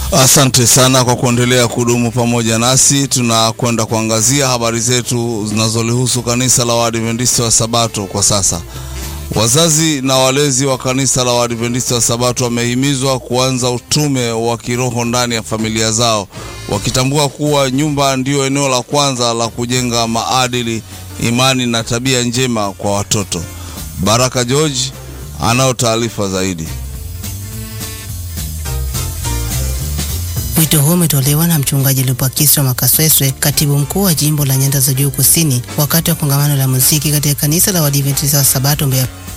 Asante sana kwa kuendelea kudumu pamoja nasi. Tunakwenda kuangazia habari zetu zinazolihusu kanisa la Waadventista wa Sabato kwa sasa. Wazazi na walezi wa kanisa la Waadventista wa Sabato wamehimizwa kuanza utume wa kiroho ndani ya familia zao, wakitambua kuwa nyumba ndiyo eneo la kwanza la kujenga maadili, imani na tabia njema kwa watoto. Baraka George anao taarifa zaidi. Wito huo umetolewa na mchungaji Lupakiswa Makasweswe, katibu mkuu wa jimbo la Nyanda za Juu Kusini, wakati wa kongamano la muziki katika kanisa la Waadventista wa Sabato Mbeya